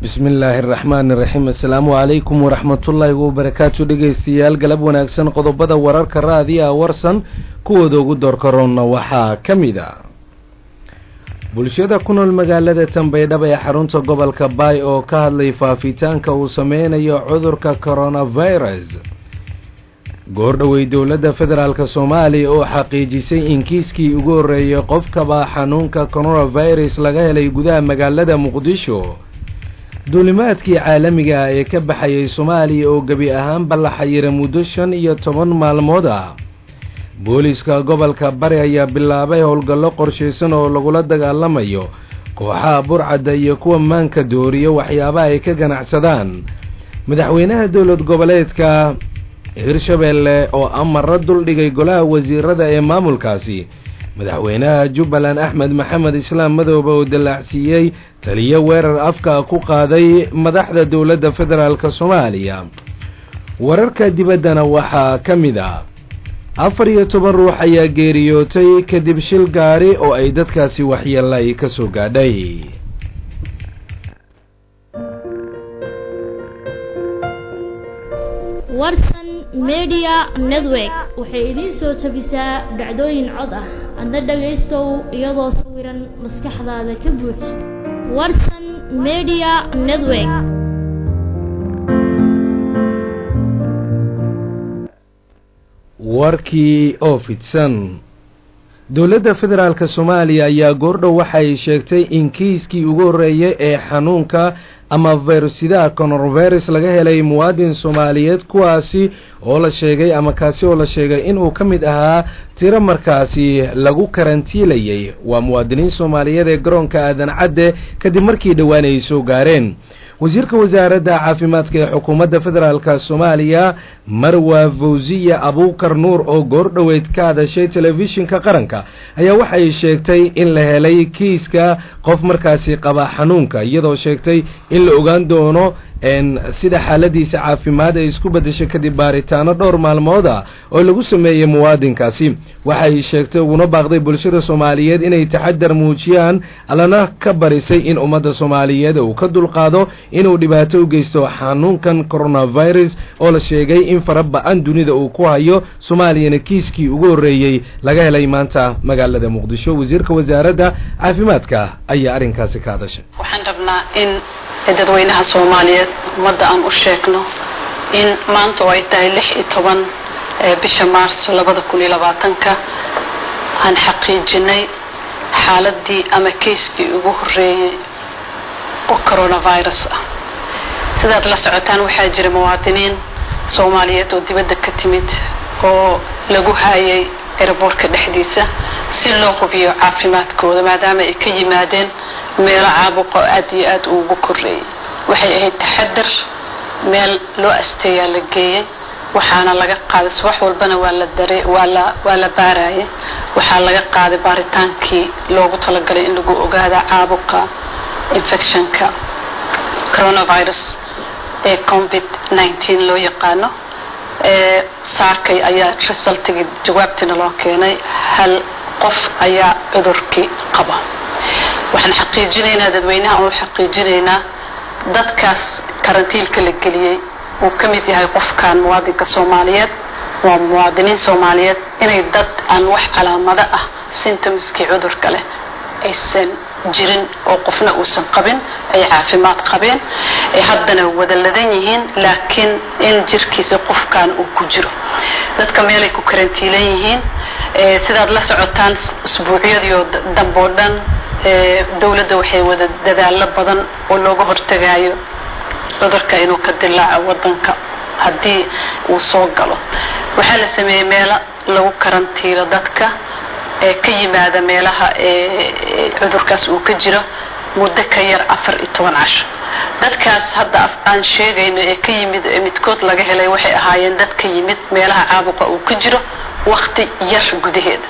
bismi illaahi araxmaani iraxiim assalaamu calaykum waraxmatullaahi wabarakaatu dhegaystayaal galab wanaagsan qodobada wararka raadiya warsan kuwooda ugu doorkaroonna waxaa ka mid a bulshada ku nool magaalada tanbaydhaba ee xarunta gobolka baay oo ka hadlay faafitaanka uu sameynayo cudurka coronavirus goordhowey dowladda federaalk soomaaliya oo xaqiijisay in kiiskii ugu horreeyay qofkaba xanuunka coronavirus laga helay gudaha magaalada muqdisho duulimaadkii caalamiga ah ee ka baxayay soomaaliya oo gebi ahaanba la xayira muddo shan iyo toban maalmood ah booliiska gobolka bari ayaa bilaabay howlgallo qorshaysan oo lagula dagaalamayo kooxaha burcadda iyo kuwa maanka dooriya waxyaabaha ay ka ganacsadaan madaxweynaha dowlad goboleedka hirshabeelle oo amara duldhigay golaha wasiirada ee maamulkaasi madaxweynaha jubbaland axmed maxamed islaam madoobe oo dallaacsiiyey taliyo weerar afka ku qaaday madaxda dowladda federaalk soomaaliya wararka dibaddana waxaa ka mid ah afar iyo toban ruux ayaa geeriyootay kadib shil gaari oo ay dadkaasi waxyeelay ka soo gaadhay warsan media network waxay idiin soo tabisaa dhacdooyin cod ah adna dhagaystow iyadoo sawiran maskaxdaada ka buux warsan media network warkii oo fidsan dowladda federaalk soomaaliya ayaa goordhow waxay sheegtay in kiiskii ugu horreeyay ee xanuunka ama fayrusidaha coronavirus laga helay muwaadin soomaaliyeed kuwaasi oo la sheegay ama kaasi oo la sheegay inuu ka mid ahaa tiro markaasi lagu karantiilayay waa muwaadiniin soomaaliyeed ee garoonka aadan cadde kadib markii dhowaan ay soo gaareen wasiirka wasaaradda caafimaadka ee xukuumadda federaalk soomaaliya marwa fawsiya abuukar nuur oo goordhoweyd ka hadashay telefishinka qaranka ayaa waxay sheegtay in la helay kiiska qof markaasi qaba xanuunka iyadoo sheegtay in la ogaan doono sida xaaladiisa caafimaad ay isku beddeshay kadib baaritaano dhowr maalmood ah oo lagu sameeyey muwaadinkaasi waxay sheegtay uguna baaqday bulshada soomaaliyeed inay taxadar muujiyaan allana ka barisay in ummadda soomaaliyeed uu ka dulqaado inuu dhibaato u geysto xanuunkan coronavirus oo la sheegay in fara ba-an dunida uu ku hayo soomaaliyana kiiskii ugu horreeyey laga helay maanta magaalada muqdisho wasiirka wasaaradda caafimaadka ayaa arrinkaasi ka hadashay dadweynaha soomaaliyeed ummadda aan u sheegno in maanta oo ay tahay lix iyo toban bisha maarso labada kun iyo labaatanka aan xaqiijinay xaaladii ama kayskii ugu horreeyey oo coronavirus ah sidaad la socotaan waxaa jira muwaadiniin soomaaliyeed oo dibadda ka timid oo lagu haayay eraboorka dhexdiisa si loo hubiyo caafimaadkooda maadaama ay ka yimaadeen meelo caabuqo aad iyo aad uugu koreeyay waxay ahayd taxadar meel loo asteeyaa la geeyey waxaana laga qaaday subax walbana waa la dare waa la waa la baarayay waxaa laga qaaday baaritaankii loogu talagalay in lagu ogaada caabuqa infectionka coronavirus ee covid nineteen loo yaqaano saakay ayaa resultigii jawaabtiina loo keenay hal qof ayaa cudurkii qaba waxaan xaqiijinaynaa dadweynaha u xaqiijinaynaa dadkaas karantiilka la geliyey uu ka mid yahay qofkan muwaadinka soomaaliyeed waa muwaadiniin soomaaliyeed inay dad aan wax calaamado ah symptomskii cudurka leh aysan jirin oo qofna uusan qabin ay caafimaad qabeen ay haddana wada ladan yihiin laakiin in jirkiisa qofkan uu ku jiro dadka meelay ku karantiilan yihiin sidaad la socotaan usbuucyadiio damboo dhan dowladda waxay wada dadaallo badan oo looga hortagaayo cudurka inuu ka dilaaco wadanka haddii uu soo galo waxaa la sameeyey meelo lagu karantiilo dadka ee ka yimaada meelaha cudurkaas uu ka jiro muddo ka yar afar iyo toban casho dadkaas hadda aan sheegayno ee ka yimid ee midkood laga helay waxay ahaayeen dad ka yimid meelaha caabuqa uu ka jiro wakti yar gudaheeda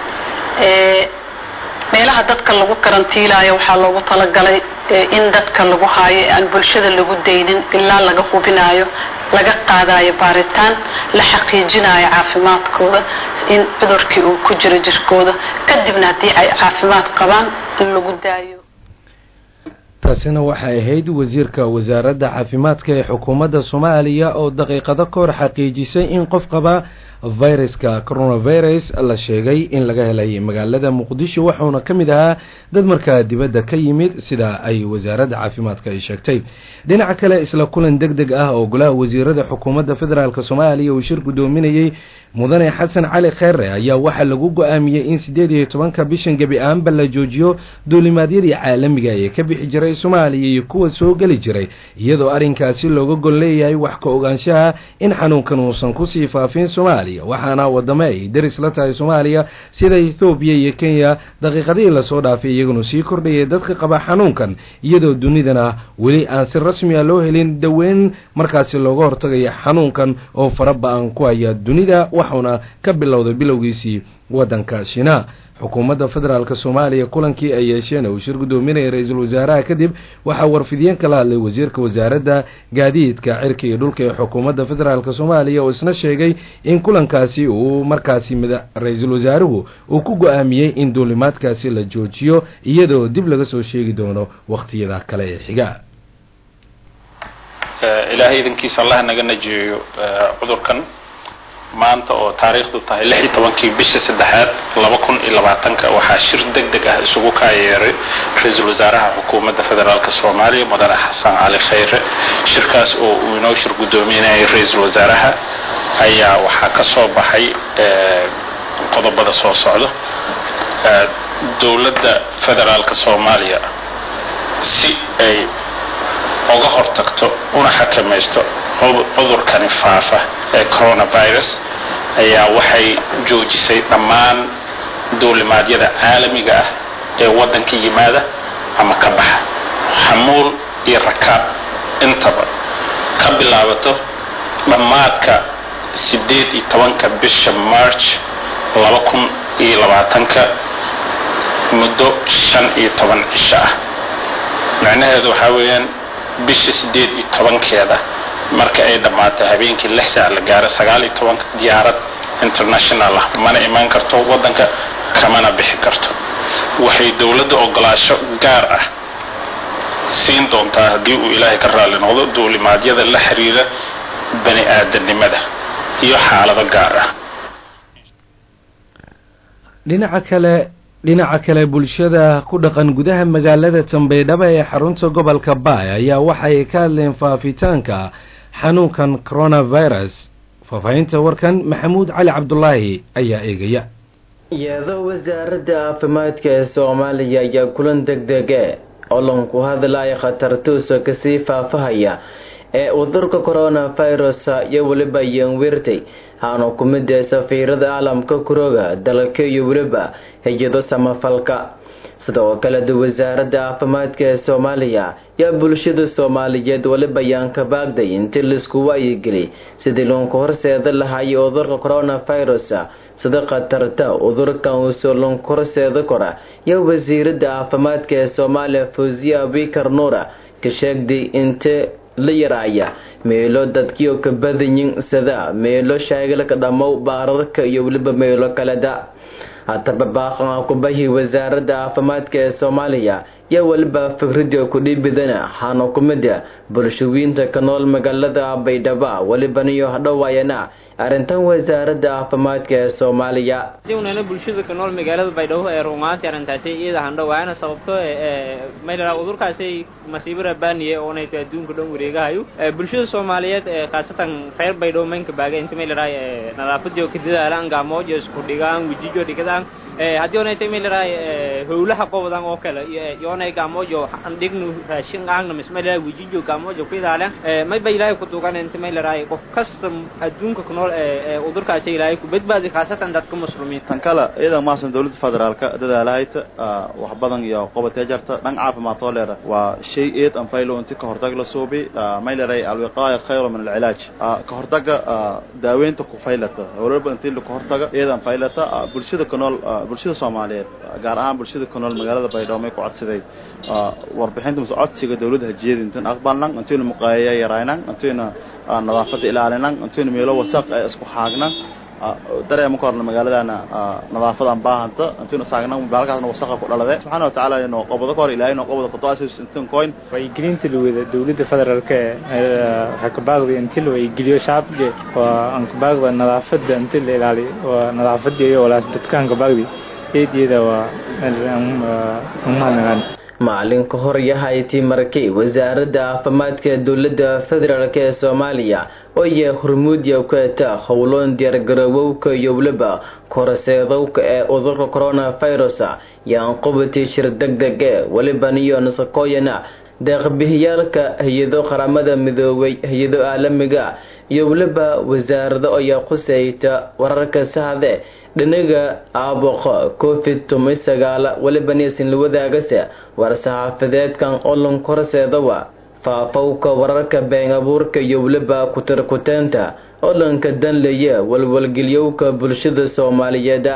meelaha dadka lagu karantiilaayo waxaa loogu talagalay in dadka lagu haayo ee aan bulshada lagu daynin ilaa laga hubinaayo laga qaadayo baaritaan la xaqiijinayo caafimaadkooda in cudurkii uu ku jiro jirkooda kadibna haddii ay caafimaad qabaan in lagu daayo taasina waxay ahayd wasiirka wasaaradda caafimaadka ee xukuumadda soomaaliya oo daqiiqado ka hor xaqiijisay in qof qaba viruska coronavirus la sheegay in laga helay magaalada muqdisho waxauna ka mid ahaa dad markaa dibadda ka yimid sida ay wasaaradda caafimaadka ay sheegtay dhinaca kale isla kulan deg deg ah oo golaha wasiirada xukuumadda federaalk soomaaliya uu shir guddoominayey mudane xasan cali kheere ayaa waxaa lagu go-aamiyey in siddeed iyo tobanka bishan gebi ahaanba la joojiyo duulimaadyadii caalamiga ee ka bixi jiray soomaaliya iyo kuwa soo geli jiray iyadoo arrinkaasi looga gol leeyahay wax ka ogaanshaha in xanuunkan uusan kusii faafin soomaaliya waxaana wadamo ay deris la tahay soomaaliya sida ethoobiya iyo kenya daqiiqadihii lasoo dhaafay iyaguna sii kordhayay dadka qaba xanuunkan iyadoo dunidana weli aan si rasmi a loo helin daweyn markaasi looga hortagaya xanuunkan oo faraba-an ku haya dunida waxauna ka bilowday bilowgiisii waddanka shina xukuumadda federaalk soomaaliya kulankii ay yeesheen uu shir guddoominaya ra-iisul wasaaraha kadib waxaa warfidiyeen kala hadlay wasiirka wasaaradda gaadiidka cirka iyo dhulka ee xukuumadda federaalk soomaaliya oo isna sheegay in kulankaasi uu markaasi ra-iisul wasaaruhu uu ku go-aamiyey in duulimaadkaasi la joojiyo iyadoo dib laga soo sheegi doono wakhtiyada kale ee xiga ilaahay idankiisa allah naga najiyeeyo cudurkan maanta oo taariikhdu tahay lix iyo tobankii bisha saddexaad laba kun iyo labaatanka waxaa shir deg deg ah isugu kaayeeray ra-iisul wasaaraha xukuumadda federaalk soomaaliya mudane xasan cali khayre shirkaas oo uu inoo shir guddoominayay ra-iisul wasaaraha ayaa waxaa ka soo baxay qodobada soo socda dowladda federaalk soomaaliya si ay uga hortagto una xakamaysto cudurkani faafa ee coronavirus ayaa waxay joojisay dhammaan duulimaadyada caalamiga ah ee waddanka yimaada ama ka baxa xamuul iyo rakaab intaba ka bilaabato dhammaadka siddeed iyo tobanka bisha march laba kun iyo labaatanka muddo shan iyo toban cisho ah macnaheedu waxaa weeyaan bisha siddeed iyo tobankeeda marka ay dhammaatay habeenkii lix saac la gaaro sagaal iyo tobanka diyaarad international ah mana imaan karto waddanka kamana bixi karto waxay dowladda ogolaasho gaar ah siin doontaa haddii uu ilaahay ka raalli noqdo duulimaadyada la xiriira bani aadamnimada iyo xaalado gaar ah dhinaca kale dhinaca kale bulshada ku dhaqan gudaha magaalada tambaydhaba ee xarunta gobolka baay ayaa waxay ka hadleen faafitaanka xanuunkan coronavirus faahfaahinta warkan maxamuud cali cabdulaahi ayaa eegaya iyadoo wasaaradda caafimaadka ee soomaaliya ayaa kulan deg dege oo lanku hadlaya khatartuusa kasii faafahaya ee cudurka coronavirus iyo weliba yanwirtay haanu ku mid ee safiirada caalamka kurooga dalka iyo weliba hay-ado samafalka sidoo kaleda wasaaradda caafimaadka ee soomaaliya yaa bulshada soomaaliyeed weliba yaan ka baagday intii laisku waayigeli sidii loonku horseeda lahaayay cudurka coronavirus sida khatarta cudurkan uusoo loonku horseeda kora yaa wasiirada caafimaadka ee soomaaliya fawsiya abikar nuura ka sheegday inte la yaraaya meelo dadkiio ka badanyin sida meelo shaagilka dhammow baararka iyo weliba meelo kaleda hataba baaqan kubahi wasaaradda caafimaadka ee soomaaliya yaa weliba fikrida kudhiibidana xaana ku mida bulshooyinta ka nool magaalada baydhaba welibaniyo hadhowaayana arrintan wasaaradda caafimaadka ee soomaaliya unana bulshada ka nool magaalada baydhabo ee rumaantii arrintaasi iyada handhowaana sababto mayla udurkaasi masiibo rabaaniye oonayto adduunka dhan wareegahayo bulshada soomaaliyeed khaasatan reer baydhabo maynka baaga inta maylaraa nadaafadiyo ka dadaalaan gaamojo isku dhigaan wejijo dhigadaan haddii onayta maylaraa howlaha qobodan oo kale yoonay gaamojo dhignu raashin aagna mismaylaraa wejijo gaamojo ku idaaleen mayba ilaahay ku dugan inta maylaraa qof kasta adduunka ku nool udurkaasi ilaahay ku badbaadi khaasatan dadka muslimiinta tan kale iyada maasan dawladda federaalka dadaalahayta wax badan iyo qobatee jarta dhan caafimaad oo leera waa shay eed an faylo inti ka hortag la suubi mayleray alwiqaaya khayru min alcilaaj ka hortaga daaweynta ku faylata waliba intii ka hortaga iyadan faylata bulshada ku nool bulshada soomaaliyeed gaar ahaan bulshada ku nool magaalada baydhabo may ku codsaday warbixinta mase codsiga dawladda hajiyada intuyn aqbalnan intuyna muqaayaya yaraynan intuyna nadaafada ilaalinan intuyna meelo wasaq ee isku xaagnan dareema ka horna magaaladana nadaafadan baahanta intaynu saagna baalkaasna wasaqa ku dhalade subxaana watacaala inoo qobado ka hor ilaahay inoo qobado kutoasis intan coin waygelinta lawada dowladda federaalka waxaa kabaaqda inti la waygeliyo shacabka waa aan kabaaqda nadaafada inti la ilaaliyo waa nadaafada iyo walaas dadkaan kabaaqdi eedyada waa umahadnagaan maalinka hor yahayti markay wasaaradda caafimaadka dowladda federaalk ee soomaaliya oo iya hormuudya ku eta howloon diyaargaroowowka iyo weliba koraseedowka ee cudurka coronavirus yaan qubatii shir deg dege weliban iyo nasakooyana deeqbihiyaalka hay-ado qaramada midoobay hay-ado caalamiga iyo weliba wasaarado ayaa khuseyta wararka sahde dhinaga aaboqo covid toban sagaala weliba niisinla wadaagase war-saxaafadeedkan olan korseedawa faafowka wararka been abuurka iyo weliba kutarkuteenta olanka danlaya walwalgelyowka bulshada soomaaliyeed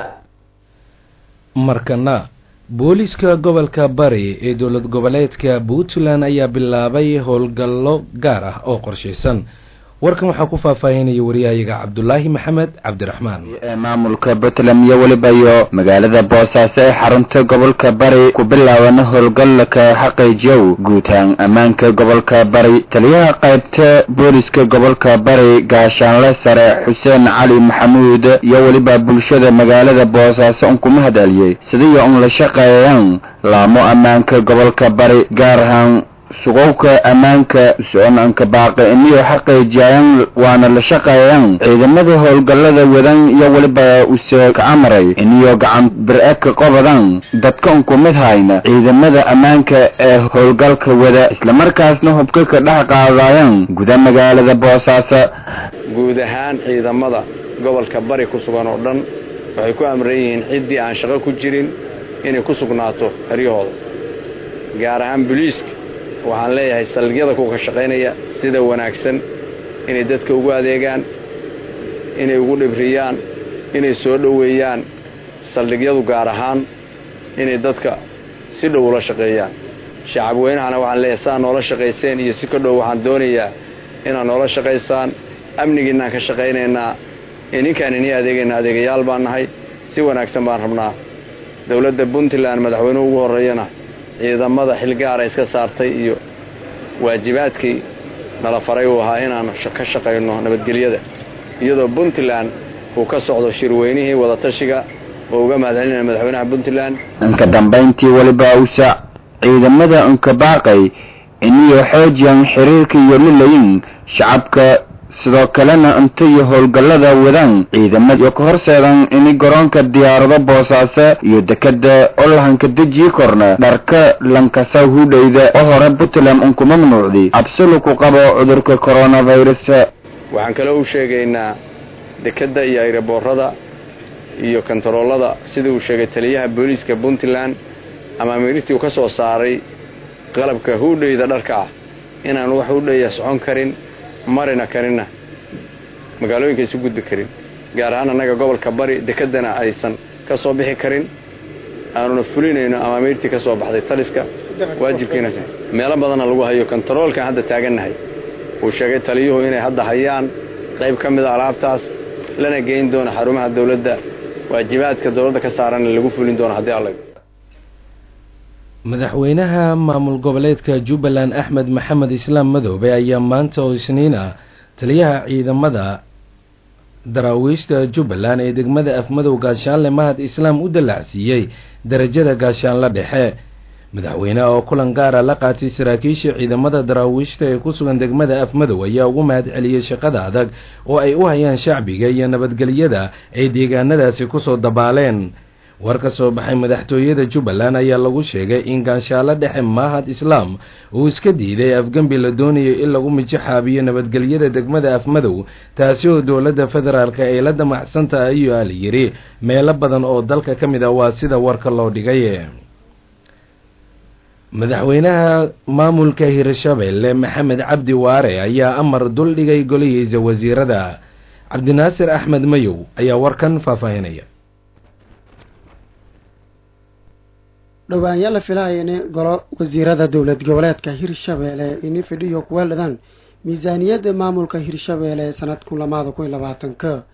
markana booliiska gobolka bari ee dowlad goboleedka puntland ayaa bilaabay howlgallo gaar ah oo qorshaysan warkan waxaa ku faahfaahinaya wariyahayaga cabdulaahi maxamed cabdiraxmaan maamulka puntland iyo weliba iyo magaalada boosaaso ee xarunta gobolka bari ku bilaaban howlgallaka xaqiijiyow guutaan ammaanka gobolka bari taliyaha qaybta booliska gobolka bari gaashaanle sare xuseen cali maxamuud iyo weliba bulshada magaalada boosaaso un kuma hadaliyey sidaiyo un la shaqeeyaan laamo ammaanka gobolka bari gaar ahaan suqowka ammaanka soconanka baaqi iniyo xaqiijiyaan waana la shaqeeyaan ciidamada howlgallada wadan iyo weliba use ka amaray iniyo gacan bir-e ka qobadan dadka un ku mid hayna ciidamada ammaanka ee howlgalka wada islamarkaasna hubka ka dhex qaadayaan guda magaalada boosaaso guud ahaan ciidamada gobolka bari ku sugan oo dhan waxay ku amran yihiin ciddii aan shaqo ku jirin inay ku sugnaato xeryahooda gaar ahaan boliiska waxaan leeyahay saldhigyada kuwa ka shaqaynaya sida wanaagsan inay dadka ugu adeegaan inay ugu dhibriyaan inay soo dhoweeyaan saldhigyadu gaar ahaan inay dadka si dhow ula shaqeeyaan shacab weynahana waxaan leeyahay saa noola shaqayseen iyo si ka dhow waxaan doonayaa inaad noola shaqaysaan amnigiinaan ka shaqaynaynaa ininkaan inii adeegayna adeegayaal baan nahay si wanaagsan baan rabnaa dowladda puntland madaxweynuhu ugu horreeyana ciidamada xilgaara iska saartay iyo waajibaadkii nala faray uu ahaa inaan ka shaqayno nabadgelyada iyadoo puntland uu ka socdo shirweynihii wadatashiga oo uga mahadcelinaya madaxweynaha puntland inka dambayntii weliba usa ciidamada unka baaqay iniyo xoojiyan xiriirka iyo lilayin shacabka sidoo kalena inta iyo howlgallada wadaan ciidamada iyo ka horseedan ini garoonka diyaarado boosaaso iyo dekada olahanka dejii korna dharka lankasa hudhayda oo hore puntland unku mamnuucday absulu ku qabo cudurka coronavirus waxaan kaloo u sheegaynaa dekadda iyo ayraboorada iyo kontaroolada sida uu sheegay taliyaha booliiska puntland ama amiirtii uu ka soo saaray qalabka hudhayda dharka ah inaan wax hudhaya socon karin marina karinna magaalooyinka isu gudbi karin gaar ahaan annaga gobolka bari dekedana aysan ka soo bixi karin aanuna fulinayno amaamiirtii ka soo baxday taliska waajibkiina meelo badanna lagu hayo kontaroolkan hadda taagannahay uu sheegay taliyuhu inay hadda hayaan qayb ka mida alaabtaas lana geyn doono xarumaha dowladda waajibaadka dowladda ka saaranna lagu fulin doono haddii alla madaxweynaha maamul goboleedka jubbaland axmed maxamed islaam madoobe ayaa maanta oo isniin ah taliyaha ciidamada daraawiishta jubbaland ee degmada afmadow gaashaanle mahad islaam u dallacsiiyey darajada gaashaanle dhexe madaxweyneha oo kulan gaara la qaatay saraakiisha ciidamada daraawiishta ee ku sugan degmada afmadow ayaa ugu mahad celiyey shaqada adag oo ay u hayaan shacbiga iyo nabadgelyada ay deegaanadaasi kusoo dabaaleen war ka soo baxay madaxtooyada jubbaland ayaa lagu sheegay in gaashaalo dhexe mahad islaam uu iska diiday afgembi la doonayo in lagu mijixaabiyo nabadgelyada degmada afmadow taasi oo dowladda federaalk ay la damacsan tahay ayuu ala yidhi meelo badan oo dalka ka mid ah waa sida warka loo dhigay madaxweynaha maamulka hirshabelle maxamed cabdi waare ayaa amar duldhigay golihiisa wasiirada cabdinaasir axmed mayow ayaa warkan faahfaahinaya dhowaanyaa la filaya in golo wasiirada dowlad goboleedka hirshabeelle ini fidhiyo kuweeladaan miisaaniyadda maamulka hirshabeelle sanadkun lamaada kun iyo labaatanka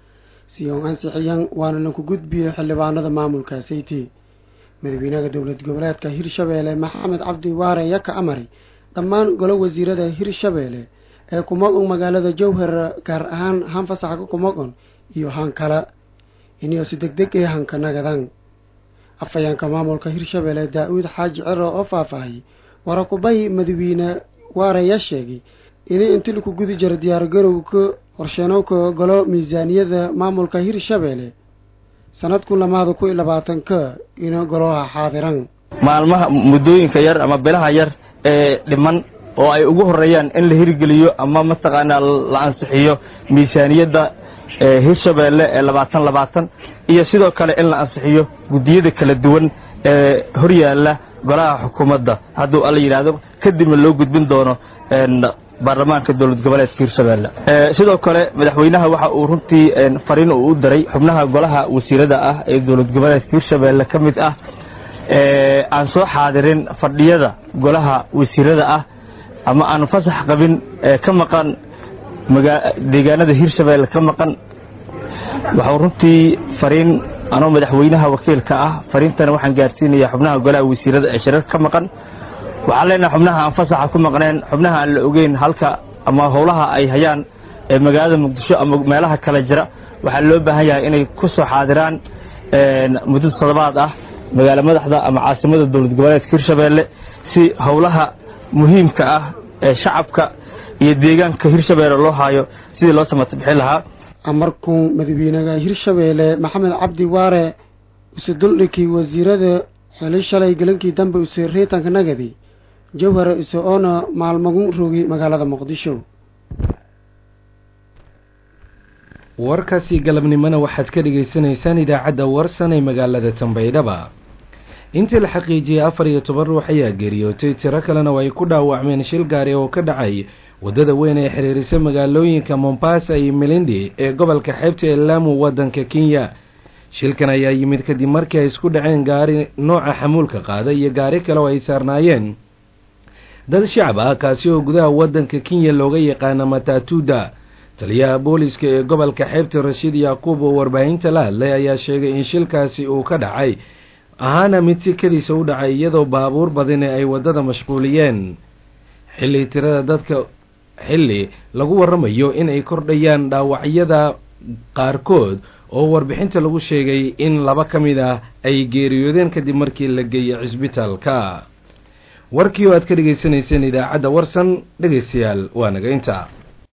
si oon ansixiyaan waana laku gudbiyo xildhibaanada maamulka sayti madaxweynaha dowlad goboleedka hirshabeelle maxamed cabdi waare ayaa ka amray dhammaan golo wasiirada hirshabeelle ee kumoqon magaalada jowhar gaar ahaan haan fasaxa kumoqon iyo haan kale inay si deg deg ee hanka nagadaan afhayeenka maamulka hirshabeelle daa-uud xaaji ciro oo faahfaahiyey warakubay madaxweyne waare ayaa sheegay inay inti laku gudi jiro diyaargarowka qorsheenowka golo miisaaniyada maamulka hirshabeelle sanadku lamaada ku iyo labaatanka ina golaha xaadiran maalmaha muddooyinka yar ama bilaha yar ee dhiman oo ay ugu horeeyaan in la hirgeliyo ama mataqaanaa la ansixiyo miisaaniyadda hirshabeelle ee labaatan labaatan iyo sidoo kale in la ansixiyo guddiyada kala duwan ee horyaalla golaha xukuumadda hadduu alla yidhaahdo kadibna loo gudbin doono baarlamaanka dowlad goboleedka hirshabeelle sidoo kale madaxweynaha waxa uu runtii fariin uu u diray xubnaha golaha wasiirada ah ee dowlad goboleedka hirshabeelle ka mid ah aan soo xaadirin fadhiyada golaha wasiirada ah ama aan fasax qabin ka maqan deegaanada hirshabeelle ka maqan waxau runtii fariin anoo madaxweynaha wakiilka ah fariintana waxaan gaarsiinayaa xubnaha golaha wasiirada ee shirarka ka maqan waxaan leenahay xubnaha aan fasaxa ku maqneen xubnaha aan la ogeyn halka ama howlaha ay hayaan ee magaalada muqdisho ama meelaha kale jira waxaa loo baahan yahay inay ku soo xaadiraan muddo toddobaad ah magaalo madaxda ama caasimada dowlad goboleedka hirshabeelle si howlaha muhiimka ah ee shacabka iyo deegaanka hirshabeelle loo haayo sidii loo samata bixin lahaa amarkuu madaxweynaha hirshabeelle maxamed cabdi waare use duldhikii wasiirada xili shalay galankii dambe use reetanka nagadi jawhar ise oona maalmagu rogi magaalada muqdisho warkaasi galabnimona waxaad ka dhagaysanaysaan idaacadda warsan ee magaalada tambaydhaba intii la xaqiijiyey afar iyo toban ruux ayaa geeriyootay tiro kalena oo ay ku dhaawacmeen shil gaari oo ka dhacay waddada weyn ee xiriirisa magaalooyinka mombasa iyo melindi ee gobolka xeebta ee laamu waddanka kenya shilkan ayaa yimid kadib markii ay isku dhaceen gaari nooca xamuulka qaada iyo gaari kale oo ay saarnaayeen dad shacab ah kaasi oo gudaha waddanka kenya looga yaqaana matatuda taliyaha booliska ee gobolka xeebta rashiid yaaquub oo warbaahinta la hadlay ayaa sheegay in shilkaasi uu ka dhacay ahaana mid si kadiisa u dhacay iyadoo baabuur badani ay waddada mashquuliyeen xilli tirada dadka xilli lagu warramayo in ay kordhayaan dhaawacyada qaarkood oo warbixinta lagu sheegay in laba ka mid ah ay geeriyoodeen kadib markii la geeyey cisbitaalka warkii oo aad ka dhegaysanayseen idaacadda warsan dhegaystayaal waa naga inta